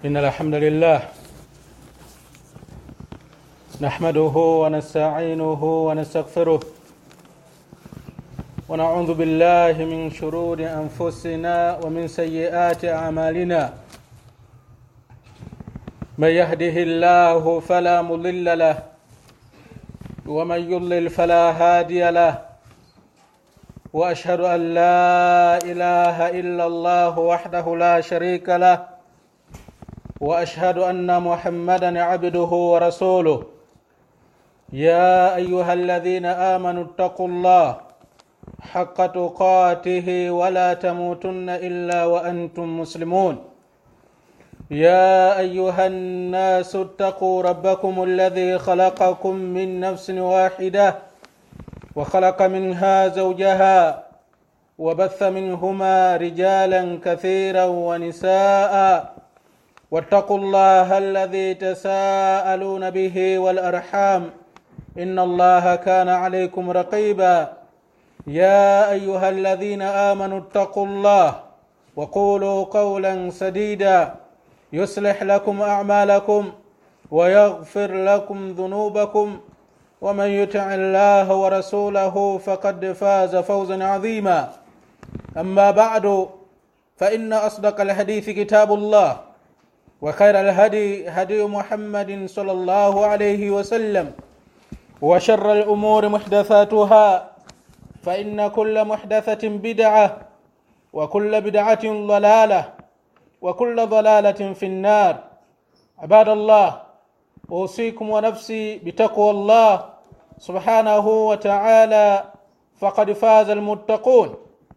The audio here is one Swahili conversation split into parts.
إن الحمد لله نحمده ونستعينه ونستغفره ونعوذ بالله من شرور أنفسنا ومن سيئات أعمالنا من يهده الله فلا مضل له ومن يضلل فلا هادي له واشهد ان لا اله الا الله وحده لا شريك له واشهد ان محمدا عبده ورسوله يا ايها الذين امنوا اتقوا الله حق تقاته ولا تموتن الا وانتم مسلمون يا ايها الناس اتقوا ربكم الذي خلقكم من نفس واحده وخلق منها زوجها وبث منهما رجالا كثيرا ونساء واتقوا الله الذي تساءلون به والارحام ان الله كان عليكم رقيبا يا ايها الذين امنوا اتقوا الله وقولوا قولا سديدا يصلح لكم اعمالكم ويغفر لكم ذنوبكم ومن يطع الله ورسوله فقد فاز فوزا عظيما اما بعد فان اصدق الحديث كتاب الله وخير الهدي هدي محمد صلى الله عليه وسلم وشر الامور محدثاتها فان كل محدثه بدعه وكل بدعه ضلاله وكل ضلاله في النار عباد الله اوصيكم ونفسي بتقوى الله سبحانه وتعالى فقد فاز المتقون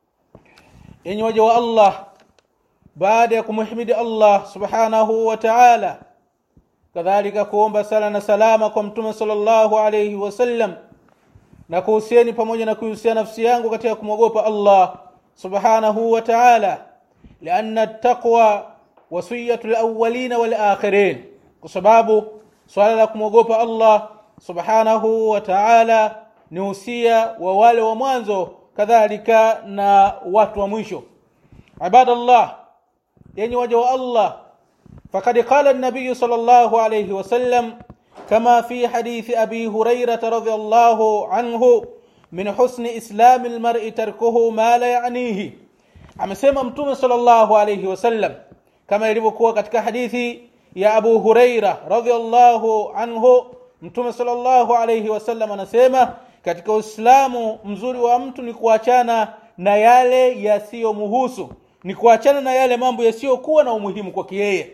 enyi waja wa allah baada ya kumhimidi allah subhanahu wa taala kadhalika kuomba sala na salama kwa mtume sallallahu alayhi wasallam na kuhusieni pamoja na kuhusia nafsi yangu katika kumwogopa allah subhanahu wa taala lianna taqwa wasiyatu lawalina walakhirin kwa sababu swala la kumwogopa allah subhanahu wa taala ni usia wa wale wa mwanzo kadhalika na watu wa mwisho ibadallah yenye waja wa allah فقد قال النبي صلى الله عليه وسلم كما في حديث ابي هريره رضي الله عنه من حسن اسلام المرء تركه ما لا يعنيه amesema mtume sallallahu alayhi wasallam kama ilivyokuwa katika hadithi ya Abu Huraira radhiallahu anhu mtume sallallahu alayhi wasallam anasema katika Uislamu mzuri wa mtu ni kuachana na yale yasiyomhusu ni kuachana na yale mambo yasiyokuwa na umuhimu kwake yeye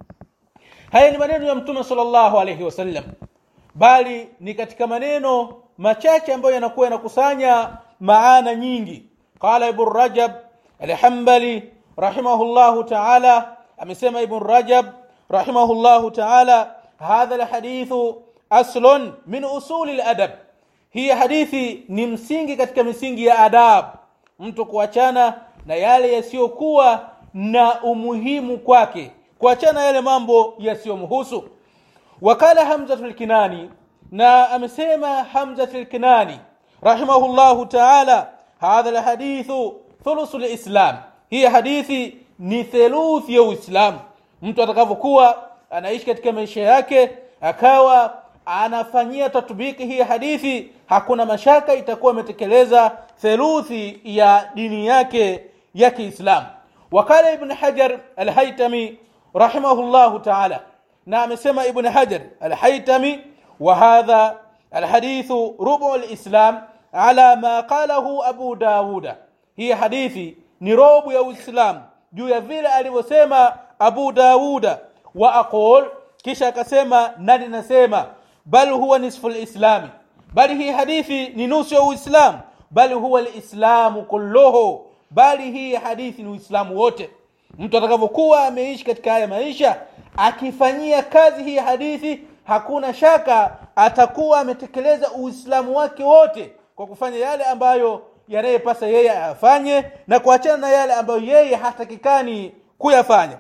haya ni maneno ya mtume sallallahu alayhi wasallam bali ni katika maneno machache ambayo yanakuwa yanakusanya maana nyingi qala ibn rajab al-hanbali rahimahullahu ta'ala amesema ibn rajab rahimahullahu ta'ala hadha alhadithu aslun min usuli aladab hii hadithi ni msingi katika misingi ya adab mtu kuachana na yale yasiyokuwa na umuhimu kwake kuachana yale mambo yasiyomhusu wakala hamzatul kinani na amesema hamzatul kinani rahimahullahu ta'ala hadha alhadithu thulusul islam hii hadithi ni theluthi ya uislamu mtu atakavyokuwa anaishi katika maisha yake akawa anafanyia tatbiki hii hadithi hakuna mashaka itakuwa imetekeleza theluthi ya dini yake ya Kiislamu wakala ibn Hajar al-Haytami rahimahullahu ta'ala na amesema ibn Hajar al-Haytami wa hadha الحديث ربع الإسلام على ما قاله أبو داود هي حديثي نروب يا الإسلام juu ya vile alivyosema Abu Dawuda wa aqul kisha akasema nani nasema bal huwa nisfu lislami bali hii hadithi ni nusu ya uislamu bali huwa lislamu kulluhu bali hii hadithi ni uislamu wote mtu atakavyokuwa ameishi katika haya maisha akifanyia kazi hii hadithi hakuna shaka atakuwa ametekeleza uislamu wake wote kwa kufanya yale ambayo yanayepasa yeye ayafanye na kuachana na yale ambayo yeye hatakikani kuyafanya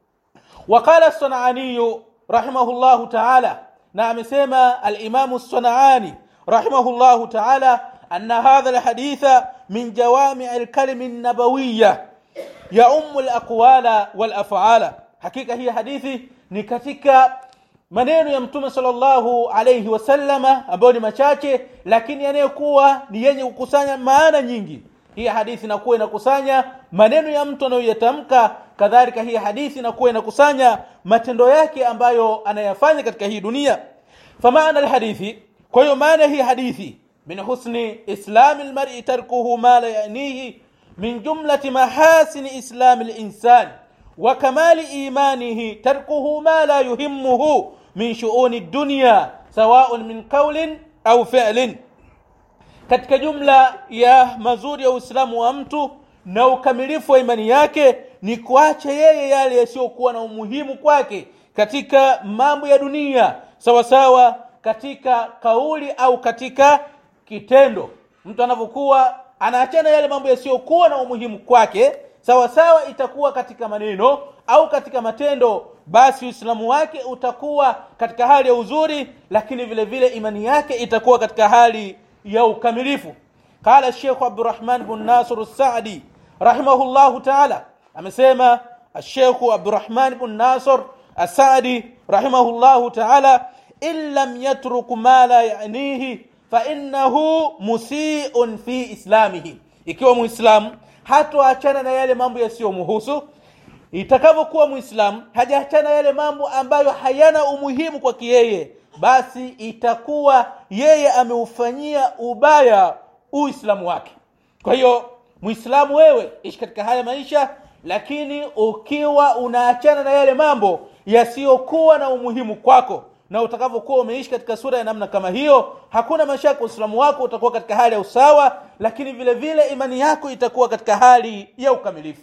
وقال الصنعاني رحمه الله تعالى نعم سيما الإمام الصنعاني رحمه الله تعالى أن هذا الحديث من جوامع الكلم النبوية يؤم الأقوال والأفعال hakika hii hadithi ni katika maneno ya mtume sallallahu alayhi wasallama ambayo ni machache lakini yanayokuwa ni yenye kukusanya maana nyingi hii hadithi inakuwa inakusanya maneno ya mtu anayoyatamka kadhalika hii hadithi inakuwa inakusanya matendo yake ambayo anayafanya katika hii dunia famaana alhadithi kwa hiyo maana hii hadithi min husni islami almar'i tarkuhu ma la yanihi min jumlati mahasini islami linsan wa kamali imanihi tarkuhu ma la yuhimmuhu min shuuni dunya sawaun min qawlin au fi'lin katika jumla ya mazuri ya uislamu wa mtu na ukamilifu wa imani yake ni kuacha yeye yale yasiyokuwa na umuhimu kwake katika mambo ya dunia sawa sawa katika kauli au katika kitendo mtu anavyokuwa anaachana yale mambo yasiyokuwa na umuhimu kwake sawa sawa itakuwa katika maneno au katika matendo basi uislamu wake utakuwa katika hali ya uzuri lakini vile vile imani yake itakuwa katika hali ya ukamilifu qala Sheikh Abdurrahman bin Nasir As-Sa'di rahimahullahu ta'ala amesema Sheikh Abdurrahman bin Nasir As-Sa'di rahimahullahu ta'ala in lam yatruk ma la ya'nihi fa innahu musii'un fi islamihi ikiwa muislamu hatoachana na yale mambo yasiyomhusu itakavyokuwa muislamu hajaachana yale mambo ambayo hayana umuhimu kwa yeye basi itakuwa yeye ameufanyia ubaya uislamu wake kwa hiyo muislamu wewe ishi katika haya maisha lakini ukiwa unaachana na yale mambo yasiyokuwa na umuhimu kwako na utakavyokuwa umeishi katika sura ya namna kama hiyo hakuna mashaka uislamu wako utakuwa katika hali ya usawa lakini vile vile imani yako itakuwa katika hali ya ukamilifu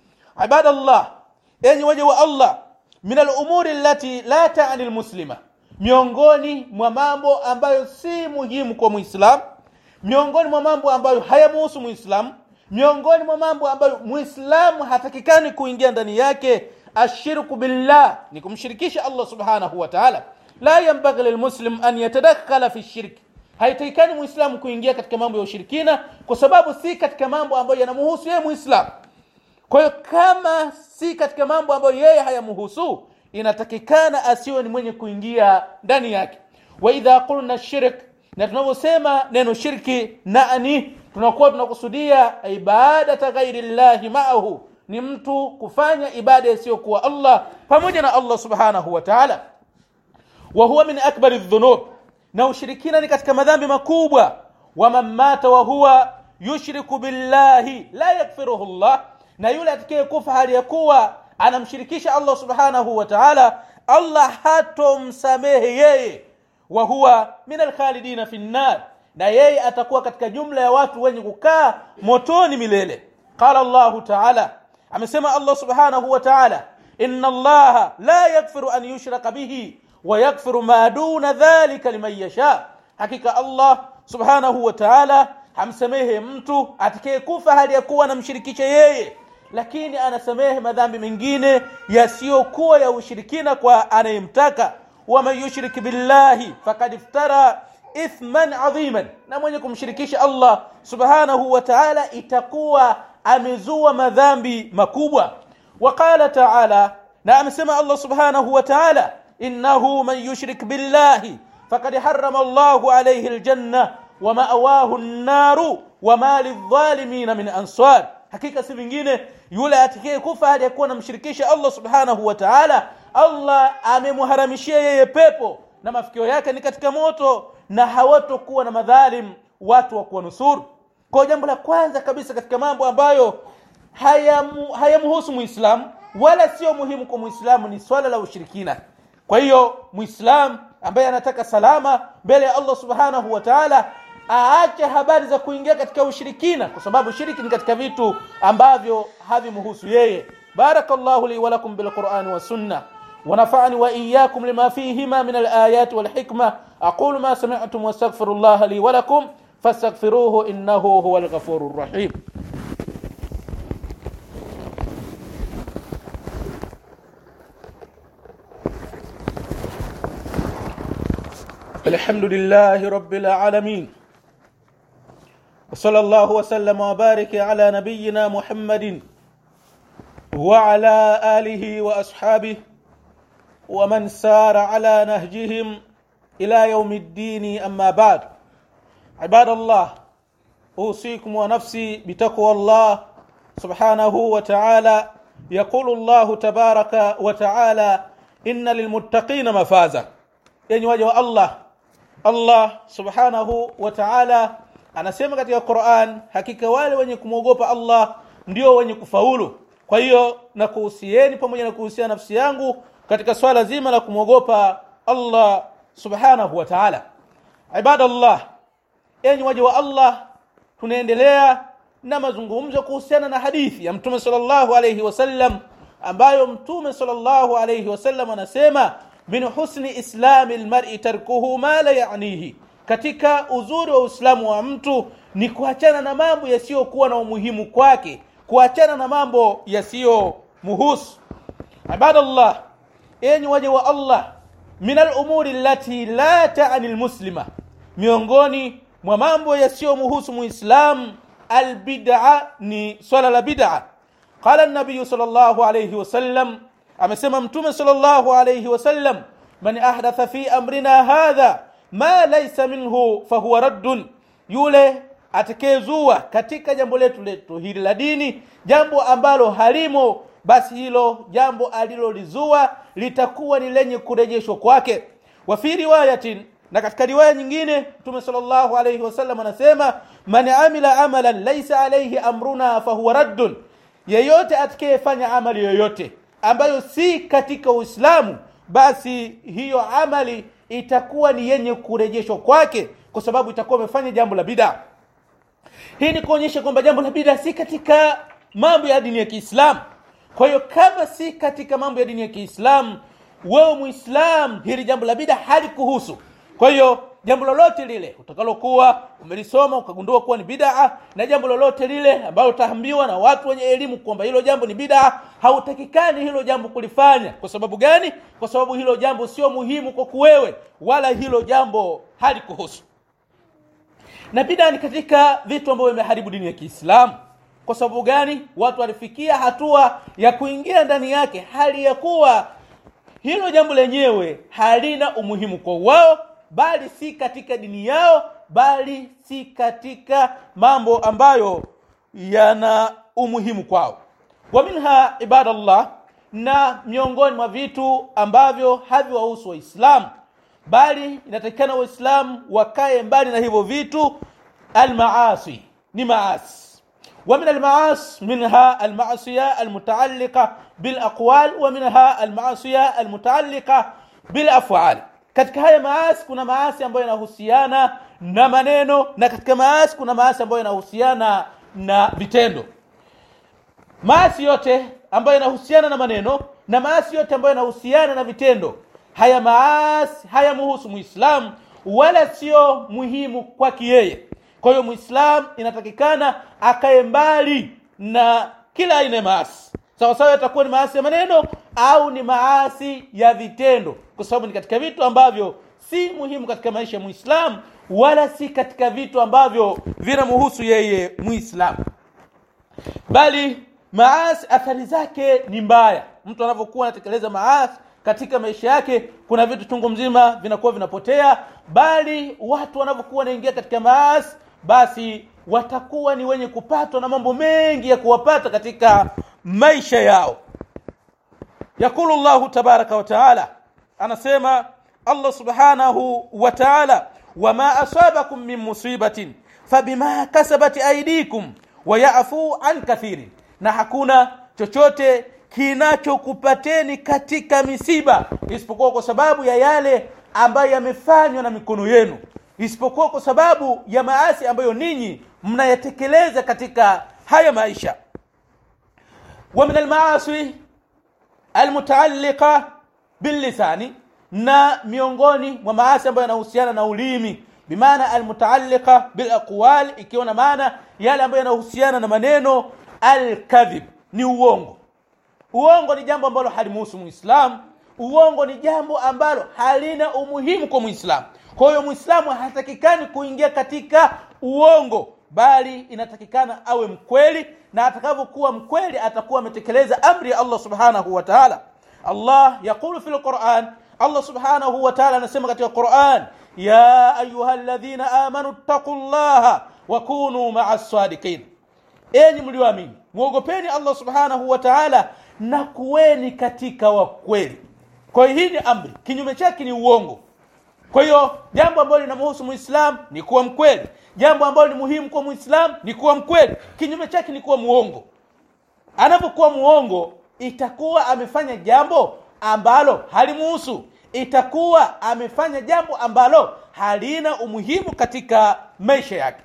ibadallah enyi waja wa allah min alumuri allati la tani lmuslima miongoni mwa mambo ambayo si muhimu kwa muislam miongoni mwa mambo ambayo hayamuhusu muislam miongoni mwa mambo ambayo muislamu hatakikani kuingia ndani yake ashirku billah ni kumshirikisha allah subhanahu wa taala la yanbaghi lilmuslim an yatadakkala fi shirki haitakikani muislamu kuingia katika mambo ya ushirikina kwa sababu si katika mambo ambayo yanamhusu yeye muislamu kwa hiyo kama si katika mambo ambayo yeye hayamhusu inatakikana asiwe ni mwenye kuingia ndani yake wa idha qulna shirk na tunavyosema neno shirki nani tunakuwa tunakusudia ibadata ghairi llahi maahu ni mtu kufanya ibada isiyokuwa allah pamoja na allah subhanahu wa taala wa huwa min akbari dhunub na ushirikina ni katika madhambi makubwa waman mata wa huwa yushriku billahi la yakfiruhu llah na yule atakayekufa hali ya kuwa anamshirikisha allah subhanahu wa taala allah hatomsamehe yeye wa huwa min alkhalidina fi nnar na yeye atakuwa katika jumla ya watu wenye kukaa motoni milele qala llahu taala amesema allah subhanahu wa taala inna allaha la yakfiru an yushraka bihi wa yakfiru ma duna dhalika liman yasha hakika allah subhanahu wa taala hamsamehe mtu atakayekufa hali ya kuwa anamshirikisha yeye lakini anasamehe madhambi mengine yasiyokuwa ya ushirikina kwa anayemtaka waman yushrik billahi fakad iftara ithman adhiman na mwenye kumshirikisha allah subhanahu wa taala itakuwa amezua madhambi makubwa waqala taala na amesema allah subhanahu wa taala innahu man yushrik billahi fakad harama allahu alayhi aljanna wamaawahu nnaru wama lidhalimina min ansar hakika si vingine yule atakaye kufa hali ya kuwa namshirikisha allah subhanahu wa taala allah amemharamishia yeye pepo na mafikio yake ni katika moto na hawatokuwa na madhalim watu wa kuwanusuru kwa jambo la kwanza kabisa katika mambo ambayo hayamhusu haya muislamu wala sio muhimu kwa muislamu ni swala la ushirikina kwa hiyo muislamu ambaye anataka salama mbele ya allah subhanahu wa taala aache habari za kuingia katika ushirikina kwa sababu shiriki ni katika vitu ambavyo havimhusu yeye barakallahu li walakum bilqurani wassunna ونفعني وإياكم لما فيهما من الآيات والحكمة أقول ما سمعتم واستغفر الله لي ولكم فاستغفروه إنه هو الغفور الرحيم الحمد لله رب العالمين وصلى الله وسلم وبارك على نبينا محمد وعلى اله واصحابه ومن سار على نهجهم الى يوم الدين اما بعد عباد الله اوصيكم ونفسي بتقوى الله سبحانه وتعالى يقول الله تبارك وتعالى ان للمتقين مفازا يعني وجه الله Allah subhanahu wa ta'ala anasema katika Qur'an hakika wale wenye kumwogopa Allah ndio wenye kufaulu kwa hiyo na kuhusieni pamoja na kuhusia nafsi yangu katika swala zima la kumwogopa Allah subhanahu wa ta'ala ibadallah enyi waja wa Allah tunaendelea na mazungumzo kuhusiana na hadithi ya mtume sallallahu alayhi wasallam ambayo mtume sallallahu alayhi wasallam anasema min husni islami almar'i tarkuhu ma la ya'nihi katika uzuri wa uislamu wa mtu ni kuachana na mambo yasiyokuwa na umuhimu kwake kuachana na mambo yasiyo muhusu ibadallah enyi waja wa Allah min al-umuri allati la ta'ni al-muslima miongoni mwa mambo yasiyomhusu muislam albid'a ni swala la bid'a qala an-nabiy sallallahu alayhi wasallam amesema mtume sallallahu alayhi wasallam man ahdatha fi amrina hadha ma laysa minhu fahuwa raddun yule atakayezua katika jambo letu letu hili la dini jambo ambalo halimo basi hilo jambo alilolizua litakuwa ni lenye kurejeshwa kwake wa fi riwayatin na katika riwaya nyingine mtume sallallahu alayhi wasallam anasema man amila amalan laysa alayhi amruna fahuwa raddun yeyote atakayefanya amali yoyote ambayo si katika Uislamu basi hiyo amali itakuwa ni yenye kurejeshwa kwake kwa sababu itakuwa amefanya jambo la bid'a hii ni kuonyesha kwamba jambo la bid'a si katika mambo ya dini ya Kiislamu kwa hiyo kama si katika mambo ya dini ya Kiislamu wewe muislam hili jambo la bid'a halikuhusu kwa hiyo jambo lolote lile utakalokuwa umelisoma ukagundua kuwa ni bid'a na jambo lolote lile ambalo utaambiwa na watu wenye elimu kwamba hilo jambo ni bid'a hautakikani hilo jambo kulifanya kwa sababu gani kwa sababu hilo jambo sio muhimu kwa kuwewe wala hilo jambo halikuhusu na bid'a ni katika vitu ambavyo vimeharibu dini ya Kiislamu kwa sababu gani watu walifikia hatua ya kuingia ndani yake hali ya kuwa hilo jambo lenyewe halina umuhimu kwa wao bali si katika dini yao bali si katika mambo ambayo yana umuhimu kwao wa minha ibadallah na miongoni mwa vitu ambavyo haviwahusu waislamu bali inatakikana waislamu wakae mbali na hivyo vitu almaasi ni maasi ومن المعاصي منها المعصية المتعلقة بالأقوال ومنها المعصية المتعلقة بالأفعال katika haya maasi kuna maasi ambayo yanahusiana na maneno na katika maasi kuna maasi ambayo yanahusiana na vitendo maasi yote ambayo yanahusiana na maneno na maasi yote ambayo yanahusiana na vitendo haya maasi hayamhusu muislamu wala sio muhimu kwake yeye kwa hiyo muislamu inatakikana akae mbali na kila aina ya maasi sawa sawa yatakuwa ni maasi ya maneno au ni maasi ya vitendo kwa sababu ni katika vitu ambavyo si muhimu katika maisha ya muislamu wala si katika vitu ambavyo vinamhusu yeye muislamu bali maasi athari zake ni mbaya mtu anavyokuwa anatekeleza maasi katika maisha yake kuna vitu chungu mzima vinakuwa vinapotea bali watu wanavyokuwa wanaingia katika maasi basi watakuwa ni wenye kupatwa na mambo mengi ya kuwapata katika maisha yao yakulu llahu tabaraka wa taala anasema allah subhanahu wa taala wama asabakum min musibatin fabima kasabat aidikum wayafu an kathirin na hakuna chochote kinachokupateni katika misiba isipokuwa kwa sababu ya yale ambayo yamefanywa na mikono yenu isipokuwa kwa sababu ya maasi ambayo ninyi mnayatekeleza katika haya maisha wa min almaasi almutaalliqa billisani na miongoni mwa maasi ambayo yanahusiana na ulimi bimaana almutaalliqa bilaqwal ikiwa na maana yale ambayo yanahusiana na maneno alkadhib ni uongo uongo ni jambo ambalo halimuhusu muislamu uongo ni jambo ambalo halina umuhimu kwa muislamu kwa hiyo muislamu hatakikani kuingia katika uongo bali inatakikana awe mkweli na atakavyokuwa mkweli atakuwa ametekeleza amri ya allah subhanahu wa taala allah yaqulu fi lquran allah subhanahu wa taala anasema katika quran ya ayuha ladhina amanu ttaqu llaha wakunu maa sadiqin enyi mlioamini mwogopeni allah subhanahu wa taala na kuweni katika wakweli kwa hiyo hii ni amri kinyume chake ni uongo kwa hiyo jambo ambalo linamhusu muislam ni kuwa mkweli jambo ambalo ni muhimu kwa muislam ni kuwa mkweli kinyume chake ni kuwa muongo anapokuwa muongo itakuwa amefanya jambo ambalo halimuhusu itakuwa amefanya jambo ambalo halina umuhimu katika maisha yake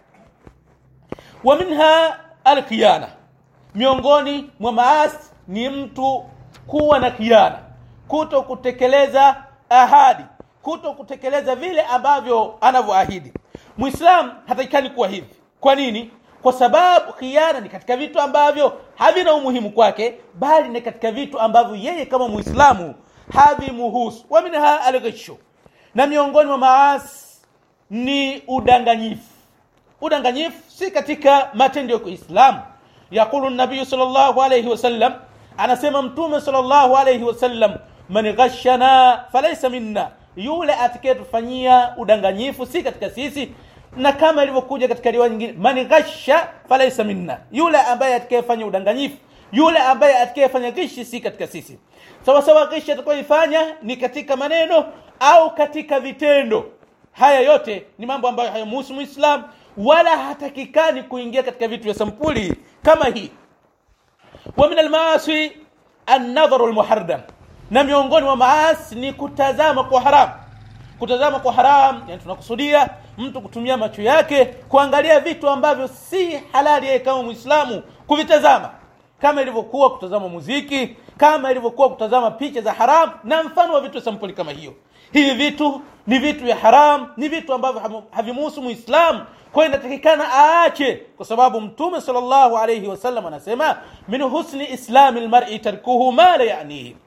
wa minha alkhiyana miongoni mwa maasi ni mtu kuwa na khiana kuto kutekeleza ahadi kuto kutekeleza vile ambavyo anavyoahidi mwislamu hatakikani kuwa hivi kwa nini kwa sababu khiana ni katika vitu ambavyo havina umuhimu kwake bali ni katika vitu ambavyo yeye kama mwislamu havimuhusu wa minha alghishu na miongoni mwa maasi ni udanganyifu udanganyifu si katika matendo ya kiislamu yaqulu nabiyu salllahu alaihi wasallam anasema mtume salllahu alaihi wasallam man ghashana falaisa minna yule atakayetufanyia udanganyifu si katika sisi na kama ilivyokuja katika riwaya nyingine man ghasha falaisa minna yule ambaye atakayefanya udanganyifu yule ambaye atakayefanya ghishi si katika sisi sawasawa ghishi atakayoifanya ni katika maneno au katika vitendo haya yote ni mambo ambayo hayamuhusu muislam wala hatakikani kuingia katika vitu vya sampuli kama hii wa min almaasi annadharu lmuharam na miongoni mwa maasi ni kutazama kwa haram kutazama kwa haram yani tunakusudia mtu kutumia macho yake kuangalia vitu ambavyo si halali yeye kama mwislamu kuvitazama kama ilivyokuwa kutazama muziki kama ilivyokuwa kutazama picha za haram na mfano wa vitu sampuli kama hiyo hivi vitu ni vitu vya haram ni vitu ambavyo havimuhusu muislamu kwa hiyo inatakikana aache kwa sababu mtume salllahu alaihi wasallam anasema min husni islami lmari tarkuhu ma la yanihi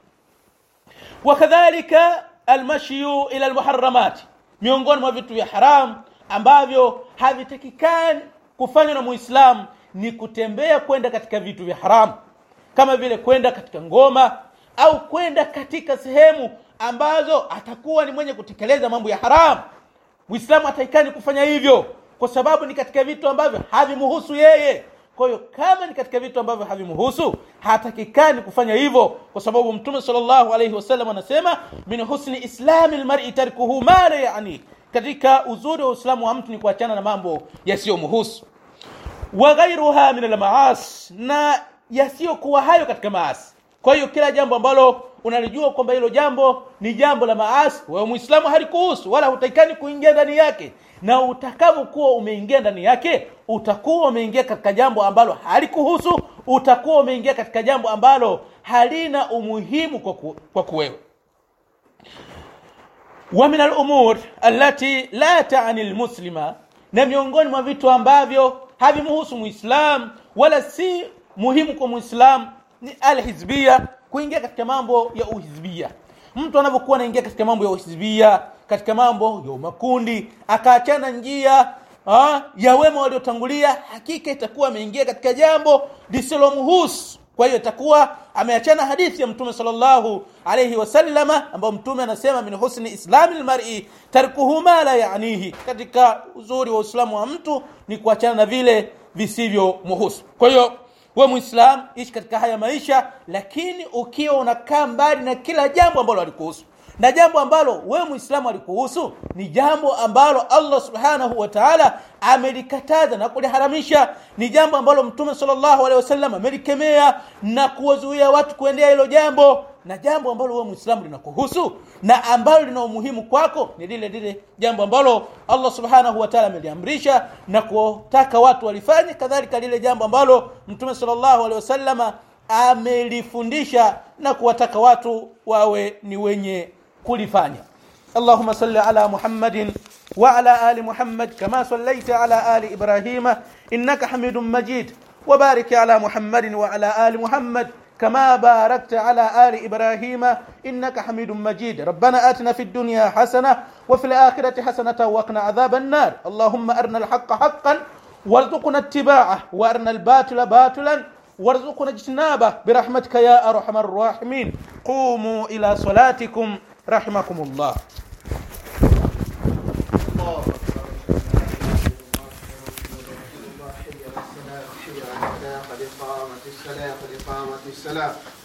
wakadhalika almashyu ila almuharamati miongoni mwa vitu vya haram ambavyo havitakikani kufanywa na muislamu ni kutembea kwenda katika vitu vya haramu kama vile kwenda katika ngoma au kwenda katika sehemu ambazo atakuwa ni mwenye kutekeleza mambo ya haramu muislamu hataikani kufanya hivyo kwa sababu ni katika vitu ambavyo havimuhusu yeye kwa hiyo kama ni katika vitu ambavyo havimuhusu hatakikani kufanya hivyo kwa sababu mtume salllahu alaihi wasallam anasema min husni islami lmari tarkuhu ma la yani katika uzuri wa uislamu wa mtu ni kuachana na mambo yasiyomuhusu wa ghairuha min almaasi na yasiyokuwa hayo katika maasi kwa hiyo kila jambo ambalo unalijua kwamba hilo jambo ni jambo la maasi wewe muislamu halikuhusu wala hutakikani kuingia ndani yake na utakavyokuwa umeingia ndani yake utakuwa umeingia katika jambo ambalo halikuhusu utakuwa umeingia katika jambo ambalo halina umuhimu kwa, ku, kwa kuwewe wa min alumur allati la tani lmuslima na miongoni mwa vitu ambavyo havimuhusu muislam wala si muhimu kwa muislam ni alhizbia kuingia katika mambo ya uhizbia mtu anavyokuwa anaingia katika mambo ya uhizbia katika mambo ya makundi akaachana njia ha, ya wema waliotangulia hakika itakuwa ameingia katika jambo lisilomhusu kwa hiyo itakuwa ameachana hadithi ya mtume salllahu alaihi wasallama ambayo mtume anasema min husni islami lmari tarkuhu ma la yanihi katika uzuri wa uislamu wa mtu ni kuachana na vile visivyomhusu kwa hiyo we muislam ishi katika haya maisha lakini ukiwa unakaa mbali na kila jambo ambalo alikuhusu na jambo ambalo wewe muislamu alikuhusu ni jambo ambalo allah subhanahu wa taala amelikataza na kuliharamisha ni jambo ambalo mtume salllahu alehi wasallam amelikemea na kuwazuia watu kuendea hilo jambo na jambo ambalo wewe muislamu linakuhusu na ambalo lina umuhimu kwako ni lile lile jambo ambalo allah subhanahu wa taala ameliamrisha na kutaka watu walifanye kadhalika lile jambo ambalo mtume salllahu alehi wasallama amelifundisha na kuwataka watu wawe ni wenye kulifanya اللهم صل على محمد وعلى ال محمد كما صليت على ال ابراهيم انك حميد مجيد وبارك على محمد وعلى ال محمد كما باركت على ال ابراهيم انك حميد مجيد ربنا اتنا في الدنيا حسنه وفي الاخره حسنه وقنا عذاب النار اللهم ارنا الحق حقا وارزقنا اتباعه وارنا الباطل باطلا وارزقنا اجتنابه برحمتك يا ارحم الراحمين قوموا الى صلاتكم رحمكم الله الله أكبر. حي على الصلاة حي على الفلاح قد قامت الصلاة قد قامت الصلاة